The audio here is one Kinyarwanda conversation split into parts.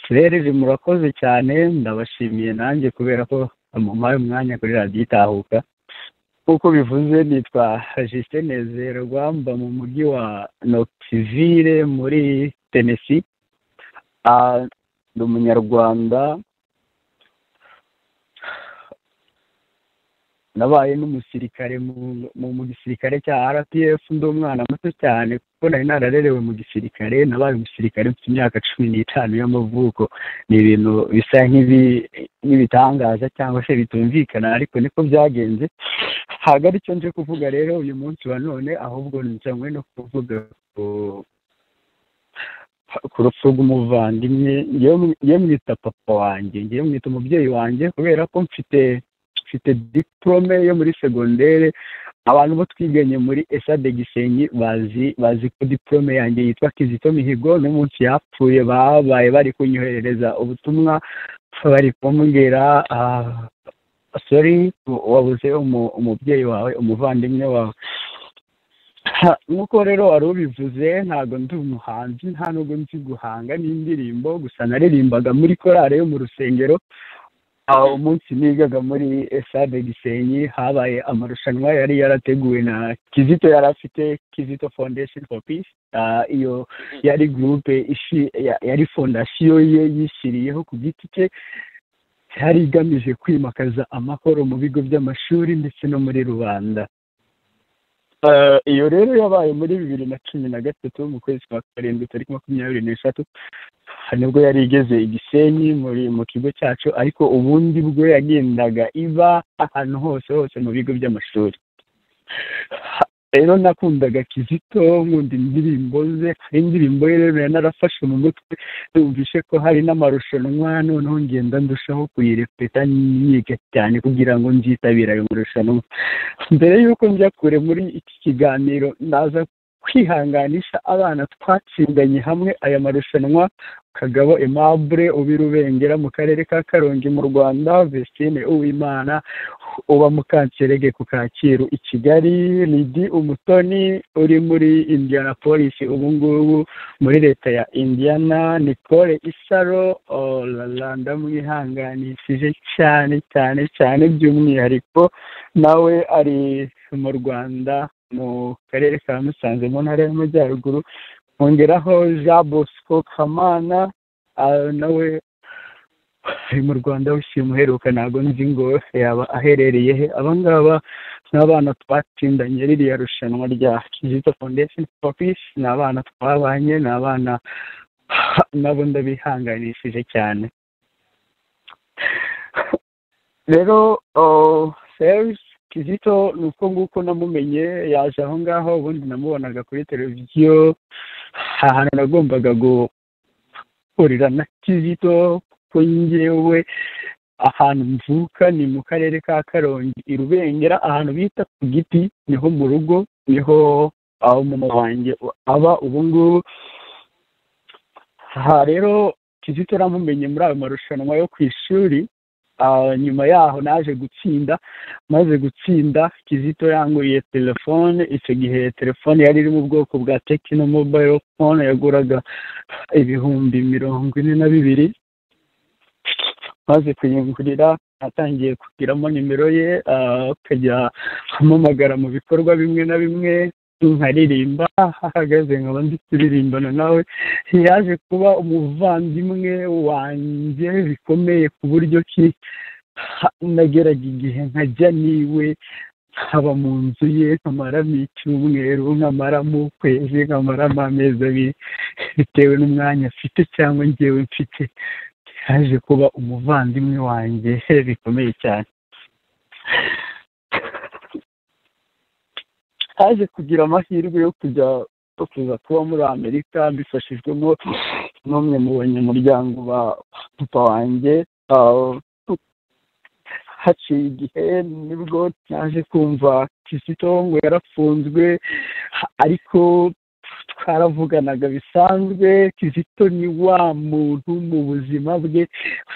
fereri murakoze cyane ndabashimiye nanjye kubera ko mumpaye umwanya kuri radiyo itahuka nk'uko bivuze nitwa jisite nezero rwamba mu mujyi wa notivire muri tenesi ni umunyarwanda nabaye n'umusirikare mu gisirikare cya rpf ndi umwana muto cyane kuko nari nararerewe mu gisirikare nabaye umusirikare mfite imyaka cumi n'itanu y'amavuko ni ibintu bisa nk'ibitangaza cyangwa se bitumvikana ariko niko byagenze ntabwo aricyo nje kuvuga rero uyu munsi wa none ahubwo nzanywe no kuvuga ku rupfu rw'umuvandimwe ngewe mwita papa wanjye ngewe mwita umubyeyi wanjye kubera ko mfite mfite diporome yo muri segondere abantu bo twiganye muri esade gisenyi bazi bazi ko diporome yanjye yitwa kizito mihigo n'umunsi yapfuye babaye bari kunyoherereza ubutumwa bari kumbwira sori wabuze umubyeyi wawe umuvandimwe wawe nk'uko rero wari ubivuze ntabwo ndi umuhanzi nta nubwo nzi guhanga n'indirimbo gusa naririmbaga muri korari yo mu rusengero aho umunsi nigaga muri esade gisenyi habaye amarushanwa yari yarateguwe na kizito yari afite kizito foundation for peace iyo yari gurupe yari fondasiyo ye yishyiriyeho ku giti cye yari igamije kwimakaza amahoro mu bigo by'amashuri ndetse no muri rubanda iyo rero yabaye muri bibiri na cumi na gatatu mu kwezi kwa karindwi tariki makumyabiri n'eshatu nibwo yari igeze i gisenyi muri mu kigo cyacu ariko ubundi bwo yagendaga iba ahantu hose hose mu bigo by'amashuri rero nakundaga kizito nkunda indirimbo ze hari indirimbo ye rero yanarafashe mu mutwe numvishe ko hari n'amarushanwa noneho ngenda ndushaho kuyirepeta nyiga cyane kugira ngo nzitabire ayo marushanwa mbere y'uko njya kure muri iki kiganiro ndaza kwihanganisha abana twatsindanye hamwe aya marushanwa kagabo aimable uba rubengera mu karere ka karongi mu rwanda vestine uwimana uba mukanserege ku kacyiru i kigali lidi umutoni uri muri indiana polisi ubu ngubu muri leta ya indiana nicole isaro orara ndamwihanganishije cyane cyane cyane by'umwihariko nawe ari mu rwanda mu karere ka musanze mu ntara y'amajyaruguru hongeraho jean bosco kamana nawe ari mu rwanda wishima uheruka ntabwo nzi ngo yaba aherereye he abangaba ni abana twatsindanye ririya rushanwa rya kizito foundation for peace ni abana twabanye ni abana nabo ndabihanganishije cyane rero serivisi kizito ni uko nguko namumenye yaje aho ngaho ubundi namubonaga kuri televiziyo ahantu nagombaga guhurira na kizito kuko ngewe ahantu mvuka ni mu karere ka karongi i rubengera ahantu bita ku giti niho mu rugo niho aho mama wanjye aba ubu ngubu aha rero kizito namumenye muri ayo marushanwa yo ku ishuri nyuma yaho naje gutsinda maze gutsinda kizito yanguriye telefone icyo gihe telefone yari iri mu bwoko bwa tekino mobayiro fone yaguraga ibihumbi mirongo ine na bibiri maze kuyingurira atangiye kugiramo nimero ye akajya ampamagara mu bikorwa bimwe na bimwe nkaririmba ahagaze nkaba ndi kuririmbana nawe yaje kuba umuvandimwe wanjye bikomeye ku buryo ki nageraga igihe nkajya niwe nkaba mu nzu ye nkamaramo icyumweru nkamaramo ukwezi nkamaramo amezi abiri bitewe n'umwanya afite cyangwa ngewe mfite yaje kuba umuvandimwe wanjye bikomeye cyane haje kugira amahirwe yo kujya kuza kuba muri amerika mbifashijwemo n'umwe mu banyamuryango ba papa wanjye haciye igihe nibwo naje kumva kizito ngo yarafunzwe ariko twaravuganaga bisanzwe kizito ni wa muntu mu buzima bwe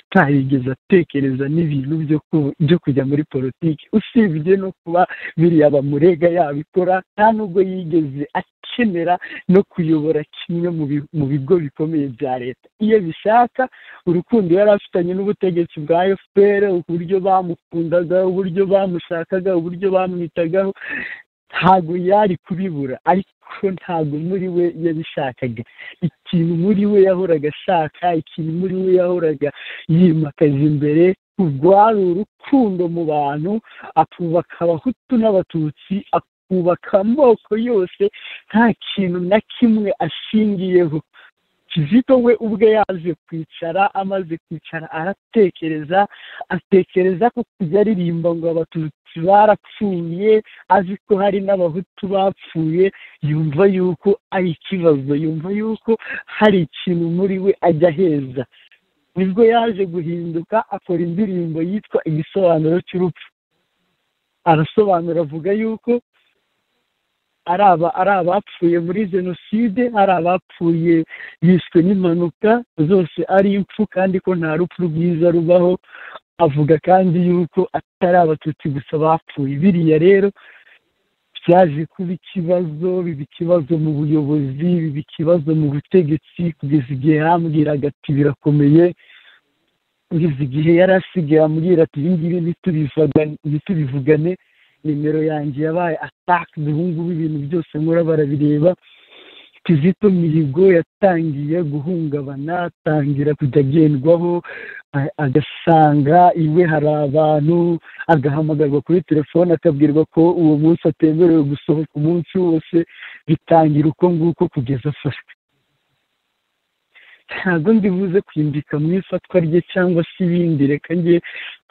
utarigeze atekereza n'ibintu byo ku- byo kujya muri politiki usibye no kuba biriya bamurega yabikora nta nubwo yigeze akenera no kuyobora kimwe mu bi- mu bigo bikomeye bya leta iyo bishaka urukundo yari afitanye n'ubutegetsi bwa fpr uburyo bamukundaga uburyo bamushakaga uburyo bamwitagaho ntabwo yari kubibura ariko ntabwo muri we yabishakaga ikintu muri we yahoraga ashaka ikintu muri we yahoraga yimakaza imbere rwari urukundo mu bantu akubaka abahutu n'abatutsi akubaka amoko yose nta kintu na kimwe ashingiyeho kizito we ubwe yaje kwicara amaze kwicara aratekereza atekereza ko kujya aririmba ngo abatutsi barapfuye azi ko hari n'abahutu bapfuye yumva yuko ari ikibazo yumva yuko hari ikintu muri we ajya aheza nibwo yaje guhinduka akora indirimbo yitwa igisobanuro cy'urupfu arasobanura avuga yuko ari aba- ari abapfuye muri jenoside ari abapfuye yishwe n'impanuka zose ari impfu kandi ko nta rupfu rwiza rubaho avuga kandi yuko atari abatutsi gusa bapfuye biriya rero byaje kuba ikibazo biba ikibazo mu buyobozi biba ikibazo mu butegetsi kugeza igihe yambwiraga ati birakomeye kugeza igihe yari asigaye ambwira ati ibi ngibi ntitubivuga- ntitubivugane nimero yanjye yabaye ataka ubu ngubu ibintu byose nkora barabireba kizito mihigo yatangiye guhungabana atangira kujya agendwaho a- agasanga iwe hari abantu agahamagarwa kuri telefone akabwirwa ko uwo munsi atemerewe gusohoka umunsi wose bitangira uko nguko kugeza afashwe ntabwo ndibuze kwimbika mu ifatwa rye cyangwa se ibindi reka njye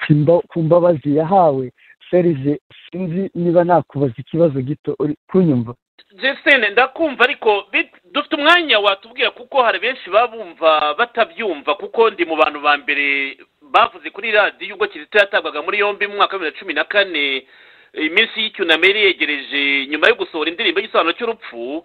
ku mba- ku mbabazi yahawe serije sinzi niba nakubaza ikibazo gito uri kunyumva jesine ndakumva ariko bit- dufite umwanya watubwira kuko hari benshi babumva batabyumva kuko ndi mu bantu ba mbere bavuze kuri radiyo ubwo kizito yatabwaga muri yombi mu mwaka wa bibiri na cumi na kane eh, iminsi y'icyunamo yari yegereje nyuma yo gusohora indirimbo y'igisobanuro cy'urupfu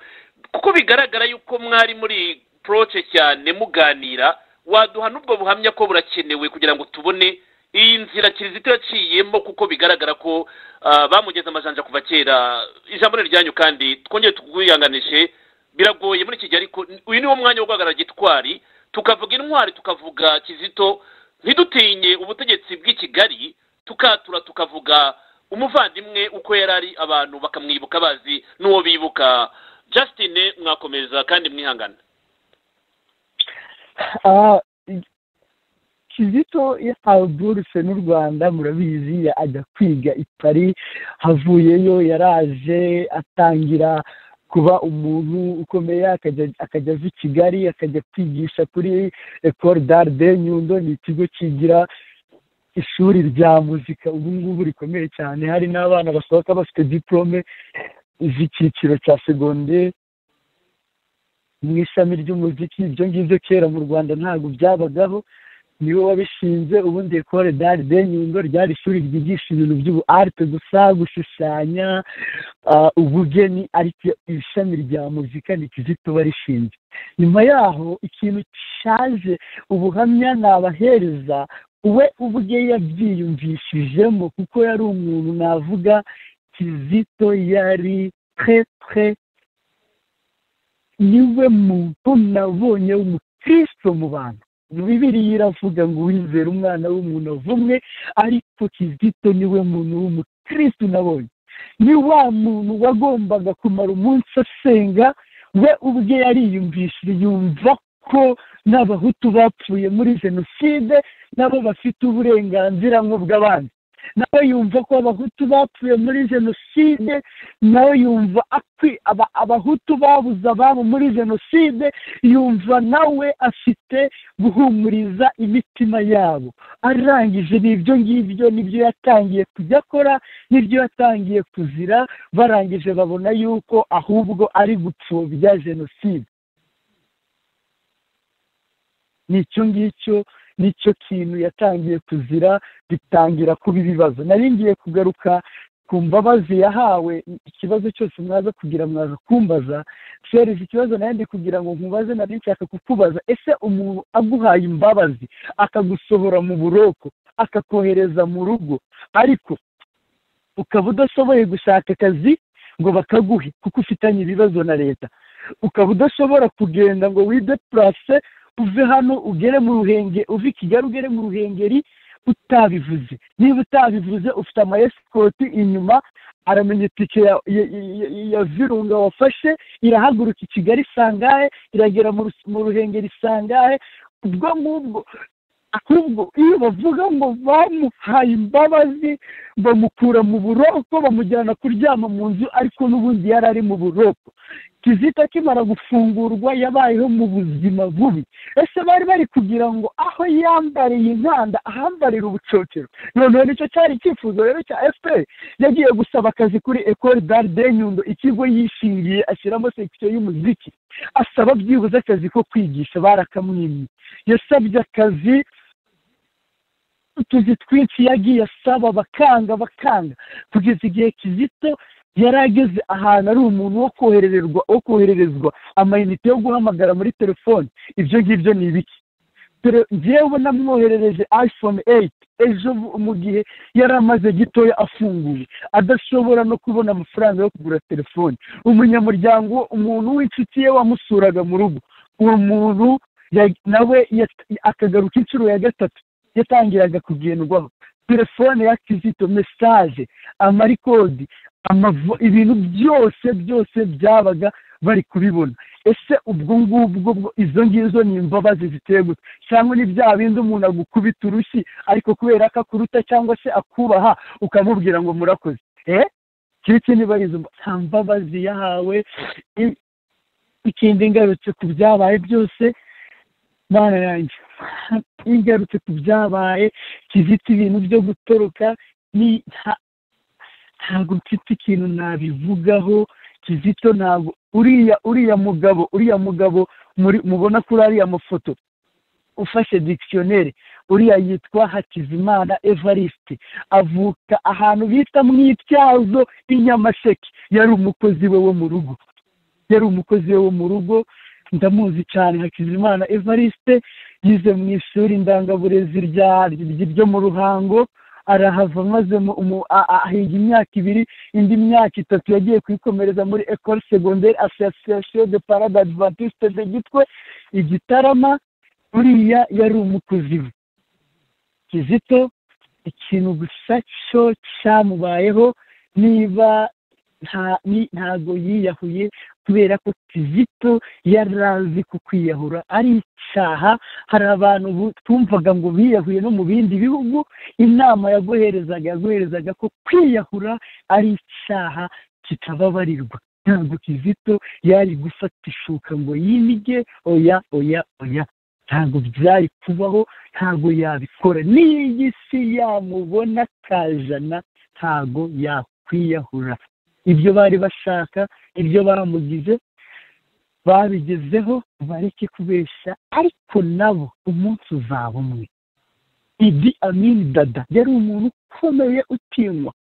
kuko bigaragara yuko mwari muri poroce cyane muganira waduha n'ubwo buhamya ko burakenewe kugira ngo tubone iyi nzira kizito yaciyemo kuko bigaragara ko ah, bamugeze amajanja kuva kera ijambo ni ryanyu kandi twongere tukuyihanganishe biragoye muri iki gihe ariko uyu niwo mwanya wo guhagarara gitwari tukavuga intwari tukavuga kizito ntidutinye ubutegetsi bw'i kigali tukatura tukavuga umuvandimwe uko yari ari abantu bakamwibuka bazi n'uwo bibuka justin mwakomeza kandi mwihangana Ah, kizito yahawe buruse n'u rwanda murabizi ya- ajya kwiga i paris havuyeyo yaraje atangira kuba umuntu ukomeye akajya- akajya ava i kigali akajya kwigisha kuri ecole d'art de nyundo ni ikigo kigira ishuri rya muzika ubu ngubu rikomeye cyane hari n'abana basohoka bafite diplome z'icyiciro cya segonderi mu ishami ry'umuziki ibyo ngibyo kera mu rwanda ntabwo byabagaho niwe wabishinze ubundi ekore dari de nyundo ryari ishuri ryigisha ibintu by'ubu arite gusa gushushanya ah, ubugeni ariko ishami rya muzika ni kizito warishinze nyuma yaho ikintu cyaje ubuhamya nabahereza we ubwe yabyiyumvishijemo kuko yari umuntu navuga kizito yari tre tre niwe muntu nabonye w'umukristo mu bantu bibiriya iravuga ngo wizera umwana w'umuntu avumwe ariko kizito niwe muntu w'umukristo nabonye ni wa muntu wagombaga kumara umunsi asenga we ubwe yariyumvishije yumva ko n'abahutu bapfuye muri jenoside nabo bafite uburenganzira nk'ubw'abandi nawe yumva ko abahutu bapfuye muri jenoside nawe yumva akwi aba abahutu babuze ababo muri jenoside yumva nawe afite guhumuriza imitima yabo arangije ni ibyo ngibyo nibyo yatangiye kujya akora n'ibyo yatangiye kuzira barangije babona yuko ahubwo ari gupfobya jenoside ni icyo ngicyo nicyo kintu yatangiye kuzira bitangira kuba ibibazo nari ngiye kugaruka ku mbabazi yahawe ikibazo cyose mwaza kugira mwaza kumbaza serije ikibazo nawe ndi kugira ngo nkubaze nari nshaka kukubaza ese umuntu aguhaye imbabazi akagusohora mu buroko akakohereza mu rugo ariko ukaba udashoboye gushaka akazi ngo bakaguhe kuko ufitanye ibibazo na leta ukaba udashobora kugenda ngo wide purase uve hano ugere mu ruhenge uve i kigali ugere mu ruhengeri utabivuze niba utabivuze ufite amayesikoti inyuma aramenya itike ya virunga wafashe irahaguruka i kigali isangahe iragera mu ruhengeri isangahe ubwo ngubwo ahubwo iyo bavuga ngo bamuhaye imbabazi bamukura mu buroko bamujyana kuryama mu nzu ariko n'ubundi yari ari mu buroko kizita akimara gufungurwa yabayeho mu buzima bubi ese bari bari kugira ngo aho yambariye inkanda ahambarire ubucocero noneho nicyo cyari icyifuzo rero cya efuperi yagiye gusaba akazi kuri ekori daride nyundo ikigo yishingiye ashyiramo sekisiyo y'umuziki asaba byibuze akazi ko kwigisha barakamwimye yasabye akazi utuzi twinshi yagiye asaba bakanga bakanga kugeza igihe kizito yari ageze ahantu ari umuntu wo kohererezwa wo kohererezwa amayinite yo guhamagara muri telefone ibyo ngibyo ni ibiki ngewe namwoherereje iphone eyiti ejo mu gihe yari amaze gitoya afunguye adashobora no kubona amafaranga yo kugura telefone umunyamuryango umuntu w'inshuti ye wamusuraga mu rugo uwo muntu nawe akagaruka inshuro ya gatatu yatangiraga kugendwaho telefone ya kizito mesaje amarikodi ibintu byose byose byabaga bari kubibona ese ubwo ngubwo izo ngizo ni imbabazi ziteye gutya cyangwa ni bya bindi umuntu agukubita urushyi ariko kubera ko akuruta cyangwa se akubaha ukamubwira ngo murakoze eee kiki niba ari izo mbabazi yahawe ikindi ngarutse ku byabaye byose mana yanjye ingarutse ku byabaye kizita ibintu byo gutoroka ni ntabwo mfite ikintu nabivugaho kizito ntabwo uriya uriya mugabo uriya mugabo mubona kuri ariya mafoto ufashe dikisiyoneri uriya yitwa hakizimana evariste avuka ahantu bita mu ityazo i nyamasheke yari umukozi we wo mu rugo yari umukozi we wo mu rugo ndamuzi cyane hakizimana evariste yize mu ishuri ndangaburezi ryo mu ruhango arahava maze ahiga imyaka ibiri indi myaka itatu yagiye kuyikomereza muri ecole segondere association de parade adventiste de gitwe igitarama uriya yari umukozi we kizito ikintu gusa cyo cyamubayeho niba ntago yiyahuye kubera ko kizito yari azi ku kwiyahura ari icyaha hari abantu twumvaga ngo biyahuye no mu bindi bihugu inama yaguherezaga yaguherezaga ko kwiyahura ari icyaha kitababarirwa ntabwo kizito yari gufata ishuka ngo yimige oya oya oya ntabwo byari kubaho ntabwo yabikora n'iyo iyi si yamubona kajana ntabwo yakwiyahura ibyo bari bashaka ibyo bamugize babigezeho bareke kubeshya ariko nabo umunsi uzaba umwe idi amini dada yari umuntu ukomeye utinywa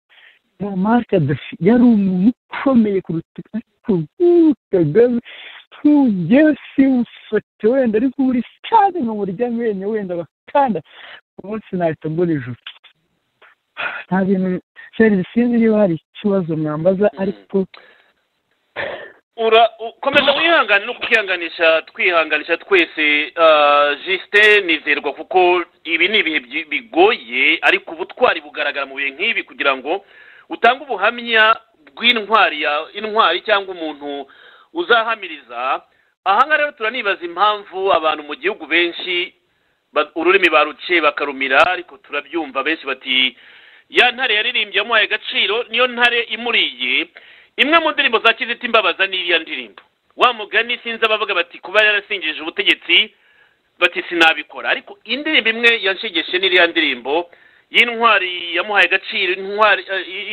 kadafi yari umuntu ukomeye kuruta ariko nk'ubu kagame ntugewe simufate wenda ariko buri cyane mu buryo amenyo wenda bakanda umunsi nahita mbona ijuru nta bintu serivisi sinzi niba hari ikibazo mwambaza ariko komeza wihangane no kukihanganisha twihanganisha twese jisite nizerwa kuko ibi ni ibihe bigoye ariko ubutwari bugaragara mu bihe nk'ibi kugira ngo utange ubuhamya bw'intwari ya intwari cyangwa umuntu uzahamiriza ahangaha rero turanibaza impamvu abantu mu gihugu benshi ururimi baruciye bakarumira ariko turabyumva benshi bati ya ntare yaririmbye amuhaye agaciro niyo ntare imuriye imwe mu ndirimbo za kiziti imbabaza ni iriya ndirimbo wa mugani sinzi abavuga bati kuba yarasingije ubutegetsi bati sinabikora ariko indirimbo imwe yanshigeshe n'iriya ndirimbo y'intwari yamuhaye agaciro intwari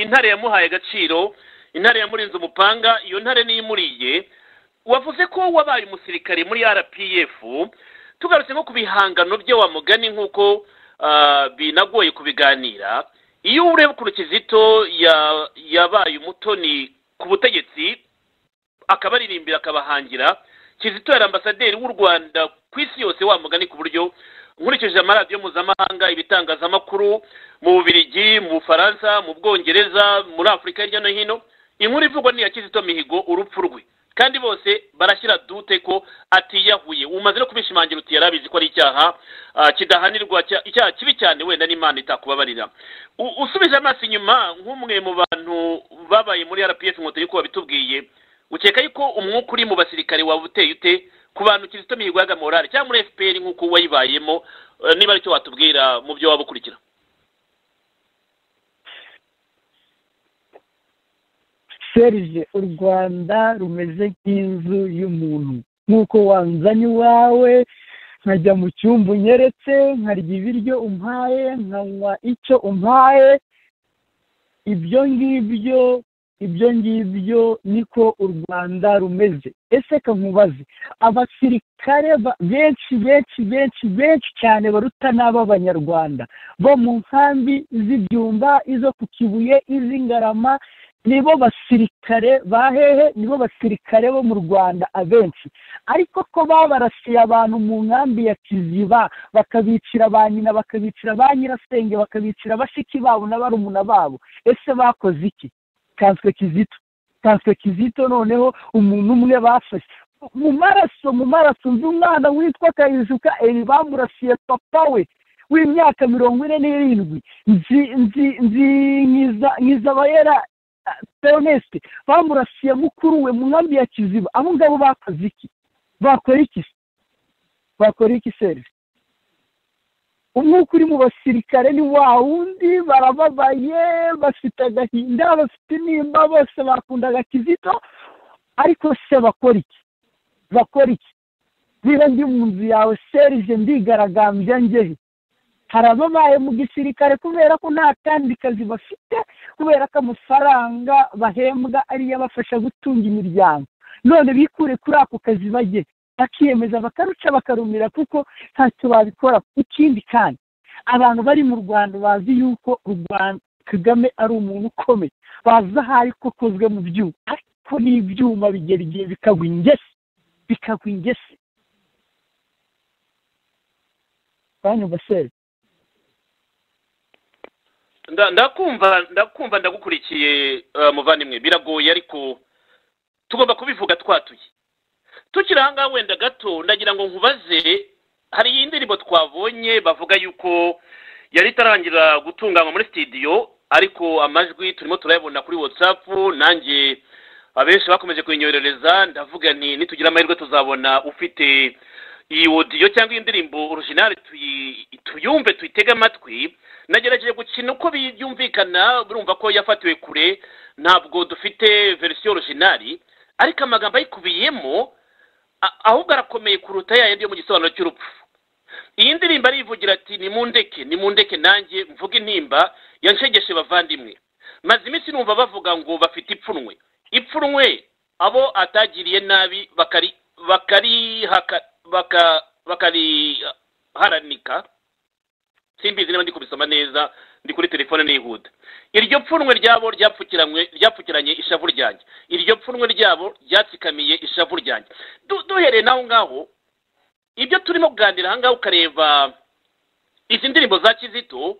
intare yamuhaye agaciro intare yamurinze umupanga iyo ntare niyo imuriye wavuze ko wabaye umusirikare muri rpf tugarutse nko ku bihangano bye wa mugani nk'uko binagoye kubiganira iyo ureba ukuntu kizito ya- yabaye umutoni ku butegetsi akabaririmbira akabahangira kizito yari ambasaderi w'u rwanda ku isi yose wa mugani ku buryo nkurikije amaradiyo mpuzamahanga ibitangazamakuru mu bubirigi mu bufaransa mu bwongereza muri afurika hirya no hino inkuru ivugwa ni iya kizito mihigo urupfu rwe kandi bose barashyira dute ko atiyahuye umaze no kubishimangira uti yari abizi ko ari icyaha ah, kidahanirwa cya- icyaha kibi cyane wenda n'imana itakubabarira U- usubije amaso inyuma nk'umwe mu bantu babaye muri rpf inkotanyi ko wabitubwiye ukeka yuko umwuka uri mu basirikare waba uteye ute ku bantu kizito mihigo yaga morale cyangwa muri fpr nk'uko wayibayemo eh, niba aricyo watubwira mu byo waba ukurikira serije u rwanda rumeze nk'inzu y'umuntu nk'uko wanzanye iwawe nkajya mu cyumba unyeretse nkarya ibiryo umpaye nkanywa icyo umpaye ibyo ngibyo ibyo ngibyo niko u rwanda rumeze ese ka nkubaze abasirikare ba- benshi benshi benshi benshi cyane baruta n'ab'abanyarwanda bo mu nkambi z'ibyumba izo ku kibuye iz'ingarama nibo basirikare ba hehe nibo basirikare bo mu rwanda abenshi ariko ko babarasiye abantu mu nkambi ya kiziba bakabicira ba nyina bakabicira ba nyirasenge bakabicira bashiki babo na barumuna babo ese bakoze iki kanswe kizito kanswe kizito noneho umuntu umwe bafashe mu maraso mu maraso nzi umwana witwa kayizuka eri bamurasiye papa we w'imyaka mirongo ine n'irindwi nzi nzi nzi nkiza nkizabayera peroneste bamurasiye mukuru we mu nkambi ya kiziba abo ngabo bakoze iki bakora iki se? bakora iki serivisi umwuka uri mu basirikare ni wa wundi barababaye bafite agahinda bafite intimba bose bakundaga kizito ariko se bakora iki bakora iki niba ndi mu nzu yawe serije ndigaragambya ngehe hari ababaye mu gisirikare kubera ko nta kandi kazi bafite kubera ko amafaranga bahembwa ariyo abafasha gutunga imiryango none bikure kuri ako kazi bajye bakiyemeza bakaruca bakarumira kuko ntacyo babikora ikindi kandi abantu bari mu rwanda bazi yuko u rwanda kagame ari umuntu ukomeye bazi aho ari ko akozwe mu byuma ariko n'ibyuma bigera igihe bikagwa ingese bikagwa ingese banyumva se Nda- ndakumva ndakumva ndagukurikiye eh, muvandimwe biragoye ariko tugomba kubivuga twatuye tukiri ahangaha wenda gato ndagira ngo nkubaze hari iyi ndirimbo twabonye bavuga yuko yari itarangira gutunganywa muri sitidiyo ariko amajwi turimo turayabona kuri whatsapp nanjye abenshi bakomeje kuyinyorereza ndavuga ni nitugira amahirwe tuzabona ufite iyi odiyo cyangwa iyi ndirimbo originale tuyi- tuyumve tuyitege amatwi nagerageje gukina uko byumvikana urumva ko yafatiwe kure ntabwo dufite verisiyo originali ariko amagambo ayikubiyemo a- ahubwo arakomeye kuruta ya yandi yo mu gisobanuro cy'urupfu iyi ndirimbo arivugira ati nimundeke nimundeke nanjye mvuge intimba yanshegeshe bavandimwe maze iminsi numva bavuga ngo bafite ipfunwe ipfunwe abo atagiriye nabi bakari bakarihaka baka bakariharanika simbizi niba ndi kubisoma neza ndi kuri telefone nihuta iryo pfunwe ryabo ryapfukiranywe ryapfukiranye ishavu ryanjye iryo pfunwe ryabo ryatsikamiye ishavu ryanjye Du- duhereye n'aho ngaho ibyo turimo kuganira aha ngaho ukareba izi ndirimbo za kizito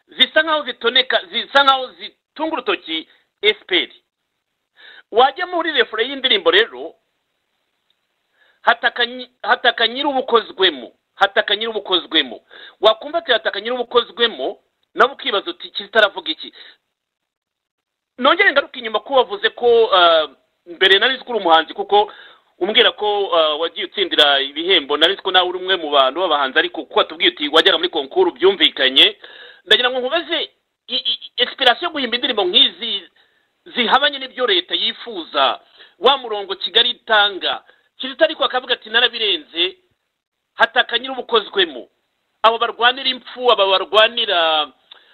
zisa nkaho zitoneka zisa nkaho zitunga urutoki efuperi wajya muri refure y'indirimbo rero hataka nyi- hataka nyir'ubukozwemo hataka nyir'ubukozwemo wakumva ati hataka nyir'ubukozwemo nawe ukibaza uti kizitaravuga iki nongere ngaruka inyuma ko wavuze ko ah, mbere nari nzi ko uri umuhanzi kuko umbwira ko ah, wagiye utsindira ibihembo nari nzi ko nawe uri umwe mu bantu b'abahanzi ariko kuko watubwiye uti wajyaga muri konkuru byumvikanye ndagira ngo nkubaze i- i- esipirasiyo yo guhimba indirimbo nk'izi zihabanye n'ibyo leta yifuza wa murongo kigali itanga kizito ariko akavuga ati narabirenze hataka nyir'ubukozwemo abo barwanira impfu aba barwanira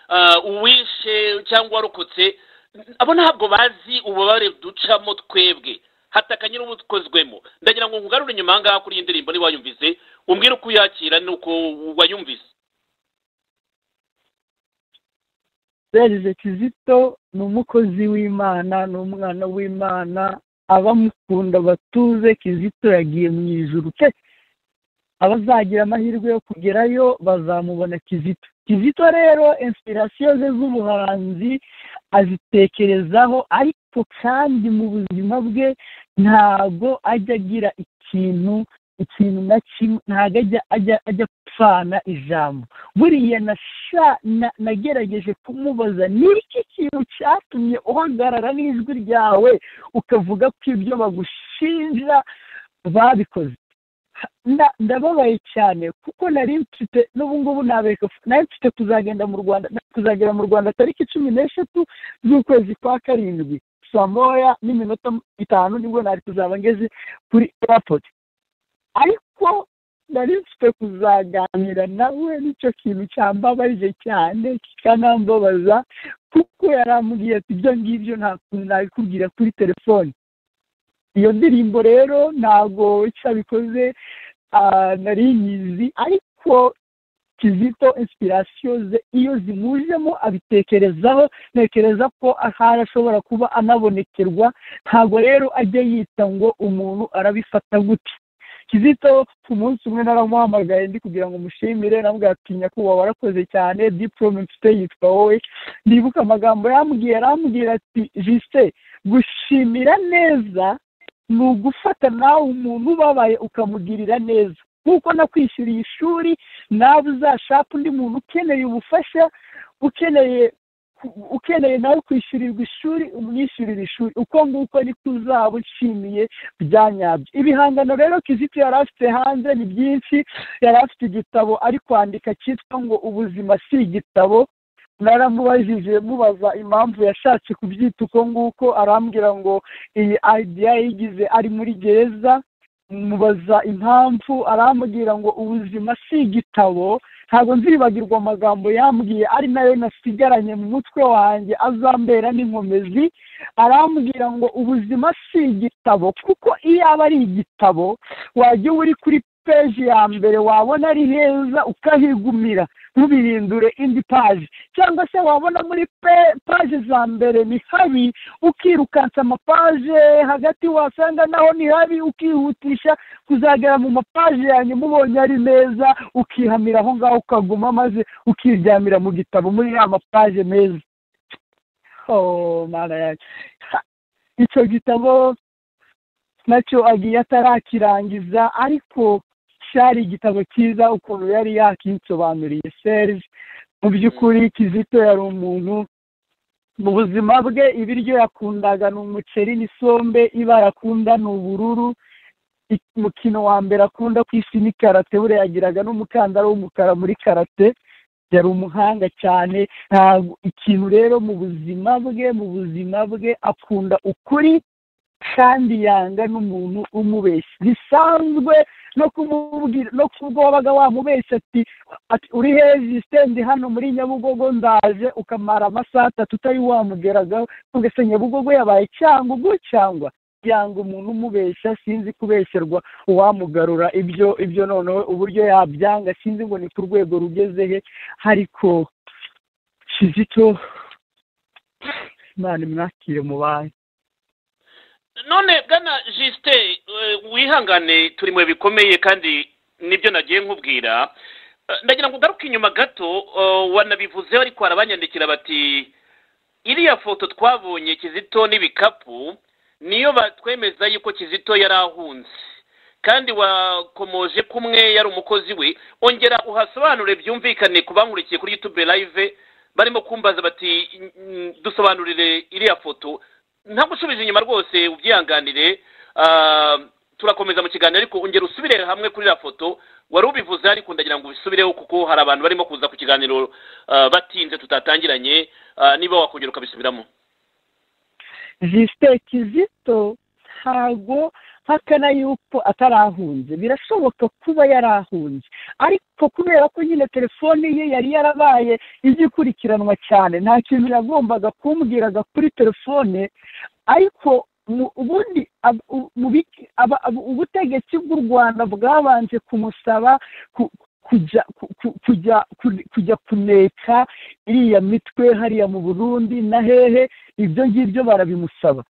ah, uwishe cyangwa warokotse n- abo ntabwo bazi ububabare ducamo twebwe hataka nyir'ubukozwemo ndagira ngo nkugarure inyuma aha ngaha kuri iyi ndirimbo niba wayumvise umbwire uko uyakira n'uko wayumvise yagize kizito ni umukozi w'imana ni umwana w'imana abamukunda batuze kizito yagiye mu ijuru pe abazagira amahirwe yo kugerayo bazamubona kizito kizito rero inspirasiyo ze z'ubuhanzi azitekerezaho ariko kandi mu buzima bwe ntabwo ajya agira ikintu ikintu na kimwe ntabwo ajya ajya ajya apfana ijambo buriya nagerageje kumubaza ni iki kintu cyatumye uhagarara n'ijwi ryawe ukavuga ko ibyo bagushinja babikoze ndababaye cyane kuko nari mfite n'ubu ngubu ntabeka nari mfite kuzagenda mu rwanda kuzagera mu rwanda tariki cumi n'eshatu z'ukwezi kwa karindwi saa moya n'iminota itanu nibwo nari kuzaba ngeze kuri eyapoti ariko nari mfite kuzaganira nawe nicyo kintu cyambabaje cyane kikanambabaza kuko yarambwiye ati ibyo ngibyo nta kuntu nabikubwira kuri telefone iyo ndirimbo rero ntabwo cyabikoze nari nyizi ariko kizito inspirasiyo ze iyo zimujemo abitekerezaho ntekereza ko ahari ashobora kuba anabonekerwa ntabwo rero ajya yita ngo umuntu arabifata gute kizito ku munsi umwe naramuhamagaye ndi kugira ngo umushimire namubwira ati nyakubahwa warakoze cyane diporome mfite yitwa wowe ndibuka amagambo yambwiye arambwira ati jise gushimira neza ni ugufata nawe umuntu ubabaye ukamugirira neza nk'uko nakwishyuriye ishuri nawe uzashaka undi muntu ukeneye ubufasha ukeneye ukeneye nawe kwishyurirwa ishuri umwishyurira ishuri uko nguko niko uzaba ushimiye bya nyabyo ibihangano rero kizito yari afite hanze ni byinshi yari afite igitabo ari kwandika cyitwa ngo ubuzima si igitabo naramubajije mubaza impamvu yashatse kubyita uko nguko arambwira ngo iyi idea yigize ari muri gereza mubaza impamvu arambwira ngo ubuzima si igitabo ntabwo nzibagirwa amagambo yambwiye ari nayo nasigaranye mu mutwe wanjye azambera n'inkomezi arambwira ngo ubuzima si igitabo kuko iyo aba ari igitabo wajya uri kuri peji ya mbere wabona ari heza ukahigumira ntubirindure indi paji cyangwa se wabona muri paji za mbere ni habi ukirukansa amapaje hagati wasanga naho ni habi ukihutisha kuzagera mu mapaji yanyu mubonye ari meza ukihamira aho ngaho ukaguma maze ukiryamira mu gitabo muri ya mapaje meza icyo gitabo nacyo agiye atarakirangiza ariko cyari igitabo cyiza ukuntu yari yakinsobanuriye serge mu by'ukuri kizito yari umuntu mu buzima bwe ibiryo yakundaga ni umuceri n'isombe ibara akunda ni ubururu umukino wa mbere akunda ku isi ni karate buriya yagiraga n'umukandara w'umukara muri karate yari umuhanga cyane ntabwo ikintu rero mu buzima bwe mu buzima bwe akunda ukuri kandi yanga n'umuntu umubeshya bisanzwe no kumubwira no kubwo wabaga wamubeshya ati uri hejuru stendi hano muri nyabugogo ndaje ukamara amasaha atatu utari wamugeragaho ntugase nyabugogo yabaye cyangwa ubwo cyangwa yanga umuntu umubeshya sinzi kubesherwa uwamugarura ibyo ibyo noneho uburyo yabyanga sinzi ngo ni ku rwego rugeze he ariko kizito imana imwakire mu banki none bwana jisite wihangane turi mu bikomeye kandi nibyo nagiye nkubwira ndagira ngo ugaruke inyuma gato wanabivuzeho ariko harabanyandikira bati iriya foto twabonye kizito n'ibikapu niyo batwemeza yuko kizito yari ahunze kandi wakomoje kumwe yari umukozi we ongera uhasobanure byumvikane ku bankurikiye kuri yutube live barimo kumbaza bati dusobanurire iriya foto ntagusubiza inyuma rwose ubyihanganire turakomeza mu kiganiro ariko ongera usubire hamwe kuri iriya foto wari ubivuze ariko ndagira ngo ubisubireho kuko hari abantu barimo kuza ku kiganiro batinze tutatangiranye niba wakongera ukabisubiramo jisite kizito ntago hakana yuko atarahunze birashoboka kuba yarahunze ariko kubera ko nyine telefone ye yari yarabaye igikurikiranwa cyane nta kintu yagombaga kumbwiraga kuri telefone ariko ubundi ubutegetsi bw'u rwanda bwabanje kumusaba kujya kujya kujya kuneka iriya mitwe hariya mu burundi na hehe ibyo ngibyo barabimusaba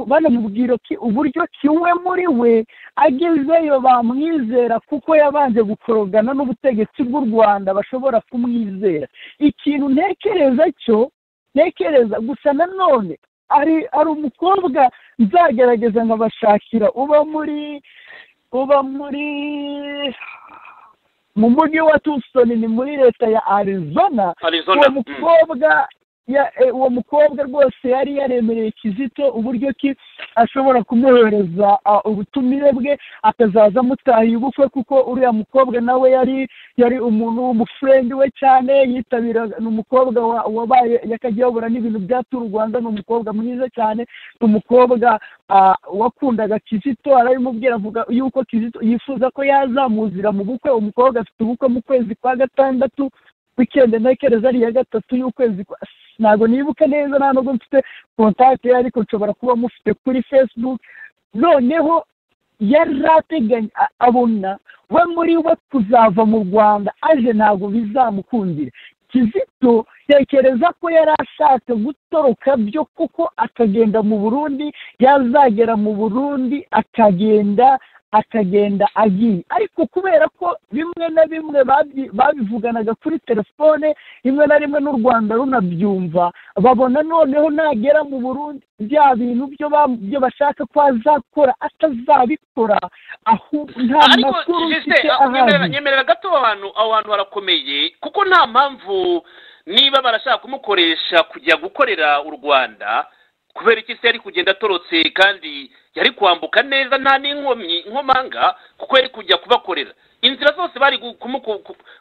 banamubwira ko uburyo kimwe muri we agezeyo bamwizera kuko yabanje gukorogana n'ubutegetsi bw'u rwanda bashobora kumwizera ikintu ntekereza cyo ntekereza gusa nanone ari ari umukobwa nzagerageza nkabashakira uba muri uba muri mu mujyi wa Tucson ni muri leta ya arizona uwo mukobwa uwo mukobwa rwose yari yaremereye kizito uburyo ki ashobora kumwohereza ubutumire bwe akazaza amutahiye ubukwe kuko uriya mukobwa nawe yari yari umuntu w'umufurendi we cyane yitabira ni umukobwa wabaye yakajya n'ibintu bya turu rwanda ni umukobwa mwiza cyane ni umukobwa wakundaga kizito arabimubwira avuga yuko kizito yifuza ko yazamuzira mu bukwe umukobwa afite ubukwe mu kwezi kwa gatandatu wikendi ntekereza ari iya gatatu y'ukwezi ntabwo nibuka neza nta nubwo mfite kontakiti ye ariko nshobora kuba mufite kuri fesibuke noneho yari ateganya abona we muri we kuzava mu rwanda aje ntabwo bizamukundira kizito tekereza ko yari ashatse gutoroka byo kuko akagenda mu burundi yazagera mu burundi akagenda akagenda agiye ariko kubera ko bimwe na bimwe babivuganaga kuri telefone rimwe na rimwe n'u rwanda runabyumva babona noneho nagera mu burundi bya bintu byo bashaka ko azakora atazabikora nta makuru ufite ahandi nyemerera gato aho hantu aho hantu harakomeye kuko nta mpamvu niba barashaka kumukoresha kujya gukorera u rwanda kubera iki se yari kugenda atorotse kandi yari kwambuka neza nta n'inkomyi inkomanga kuko yari kujya kubakorera inzira zose bari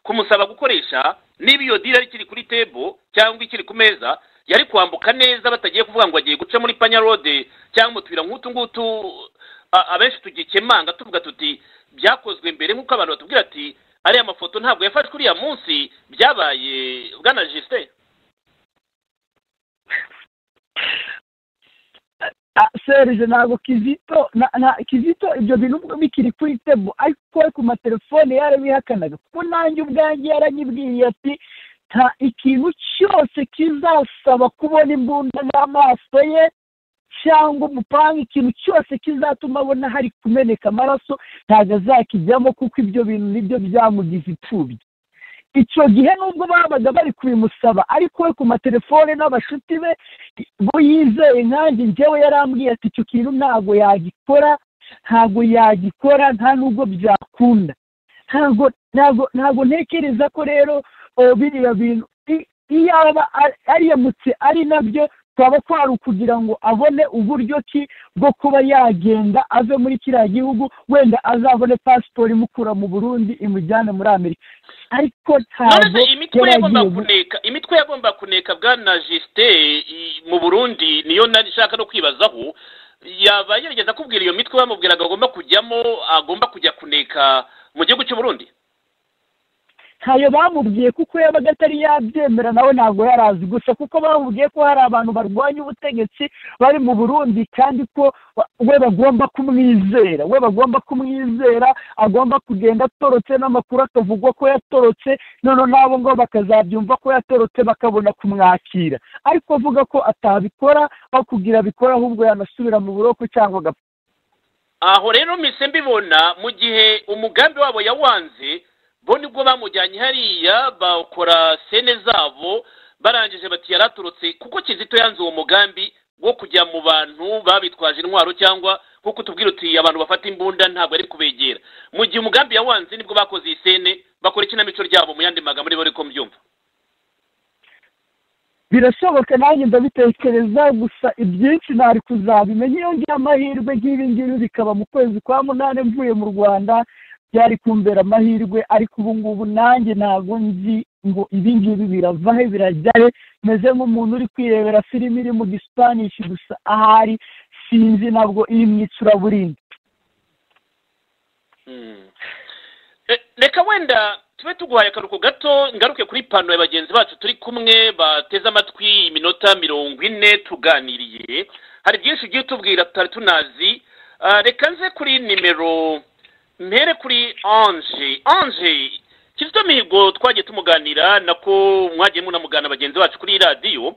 kumusaba gukoresha niba iyo diri ikiri kuri tebo cyangwa ikiri ku meza yari kwambuka neza batagiye kuvuga ngo agiye guca muri panyarode cyangwa mu tuyira nk'utu ngutu abenshi tugikemanga tuvuga tuti byakozwe mbere nk'uko abantu batubwira ati ariya mafoto ntabwo yafashwe uriya munsi byabaye bwana jisite serije ntabwo kizito kizito ibyo bintu bikiri kuri tebo ariko ku matelefone yarabihakanaga kuko nanjye ubwanjye yaranyibwiye ati nta ikintu cyose kizasaba kubona imbunda n'amaso ye cyangwa umupanga ikintu cyose kizatuma abona hari kumeneka amaraso ntabwo azakijyamo kuko ibyo bintu nibyo byamugize imfubyi icyo gihe nubwo babaga bari kubimusaba ariko we ku matelefone n'abashuti be bo yizeye nkanjye njyewe yarambwiye ati icyo kintu ntabwo yagikora ntabwo yagikora nta nubwo byakunda ntabwo ntabwo ntabwo ntekereza ko rero biriya bintu iyaba ariyamutse ari nabyo twaba twari ukugira ngo abone uburyo ki bwo kuba yagenda ave muri kiriya gihugu wenda azabone pasiporo imukura mu burundi imujyane muri amerika ariko ntabwo imitwe yagomba kuneka bwana jisite mu burundi niyo nari ishaka no kwibazaho yaba yerageza kubwira iyo mitwe bamubwiraga agomba kujyamo agomba kujya kuneka mu gihugu cy'uburundi ntayo bamubwiye kuko yabaga atari yabyemera nawe ntabwo yarazi gusa kuko bamubwiye ko hari abantu barwanya ubutegetsi bari mu burundi kandi ko we bagomba kumwizera we bagomba kumwizera agomba kugenda atorotse n'amakuru akavugwa ko yatorotse noneho nabo ngo bakazabyumva ko yatorotse bakabona kumwakira ariko avuga ko atabikora bakubwira abikora ahubwo yanasubira mu buroko cyangwa agapfa aho rero mise mbibona mu gihe umugambi wabo yawanze bo nibwo bamujyanye hariya bakora sene zabo barangije bati yaraturutse kuko kizito yanze uwo mugambi wo kujya mu bantu babitwaje intwaro cyangwa nkuko tubwira uti abantu bafata imbunda ntabwo ari kubegera mu gihe umugambi yawanze nibwo bakoze iyi sene bakora ikinamico ryabo mu yandi magambo niba ariko mbyumva birashoboka nanjye ndabitekereza gusa ibyinshi ntari kuzabimenya iyo ngiye amahirwe nk'ibi ngibi bikaba mu kwezi kwa munani mvuye mu rwanda byari kumbera amahirwe ariko ubu ngubu nanjye ntabwo nzi ngo ibi ngibi biravahe birajyahe meze nk'umuntu uri kwirebera filime iri mu gispanishi gusa ahari sinzi ntabwo iri mu icuraburindi reka wenda tube tuguhaye akaruhuko gato ngaruke kuri pano ya bagenzi bacu turi kumwe bateze amatwi iminota mirongo ine tuganiriye hari byinshi ugiye utubwira tutari tunazi reka nze kuri nimero mpere kuri anje anje kizito mihigo twagiye tumuganira nako mwagiye munamugana bagenzi bacu kuri radiyo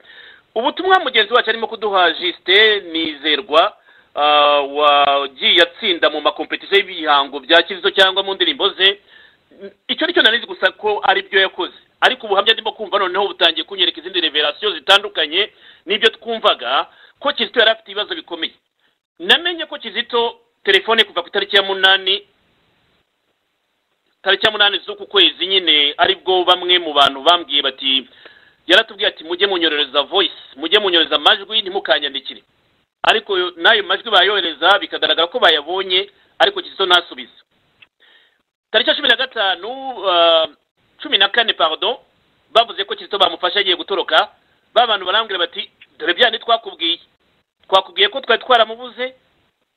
ubutumwa mugenzi wacu arimo kuduha jisite nizerwa ah, wagiye atsinda mu makompetisiyo y'ibihango bya kizito cyangwa mu ndirimbo ze icyo nicyo nanizi gusa ko aribyo yakoze ariko ubuhamya ndimo kumva noneho butangiye kunyereka izindi reverasiyo zitandukanye n'ibyo twumvaga ko kizito yari afite ibibazo bikomeye namenye ko kizito telefone kuva ku itariki ya munani tariki ya munani z'uku kwezi nyine aribwo bamwe mu bantu bambwiye bati yaratubwiye ati mujye munyorereza voice mujye munyorereza amajwi ntimukanyandikire ariko yo- n'ayo majwi bayohereza bikagaragara ko bayabonye ariko kizito ntasubize tariki ya cumi na gatanu ah, cumi na kane pardon bavuze ko kizito bamufashe agiye gutoroka ba bantu barambwira bati dore byandi twakubwiye twakubwiye ko twari twaramubuze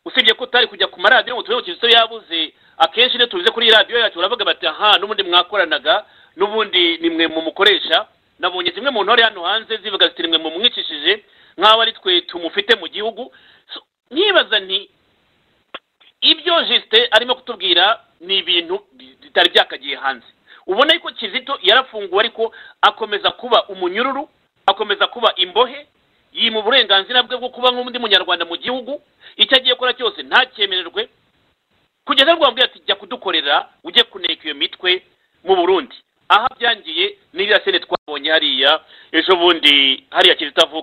usibye ko utari kujya ku maradiyo ngo turebe kizito yabuze akenshi iyo tubize kuri radiyo yacu baravuga bati aha n'ubundi mwakoranaga n'ubundi ni mwe mumukoresha nabonye zimwe mu ntore hano hanze zivuga ziti ni mwe mumwicishije nk'aho ari twe tumufite mu gihugu So, nkibaza nti ibyo jisite arimo kutubwira ni ibintu bitari byakagiye hanze ubona yuko kizito yarafunguwe ariko akomeza kuba umunyururu akomeza kuba imbohe yima uburenganzira bwe bwo kuba nk'undi munyarwanda mu gihugu icyo agiye gukora cyose ntakemererwe kugeza rwambwira ati jya kudukorera ujye kuneka iyo mitwe mu burundi aho byangiye n'iriya sene twabonye hariya ejo bundi hariya kizito avuka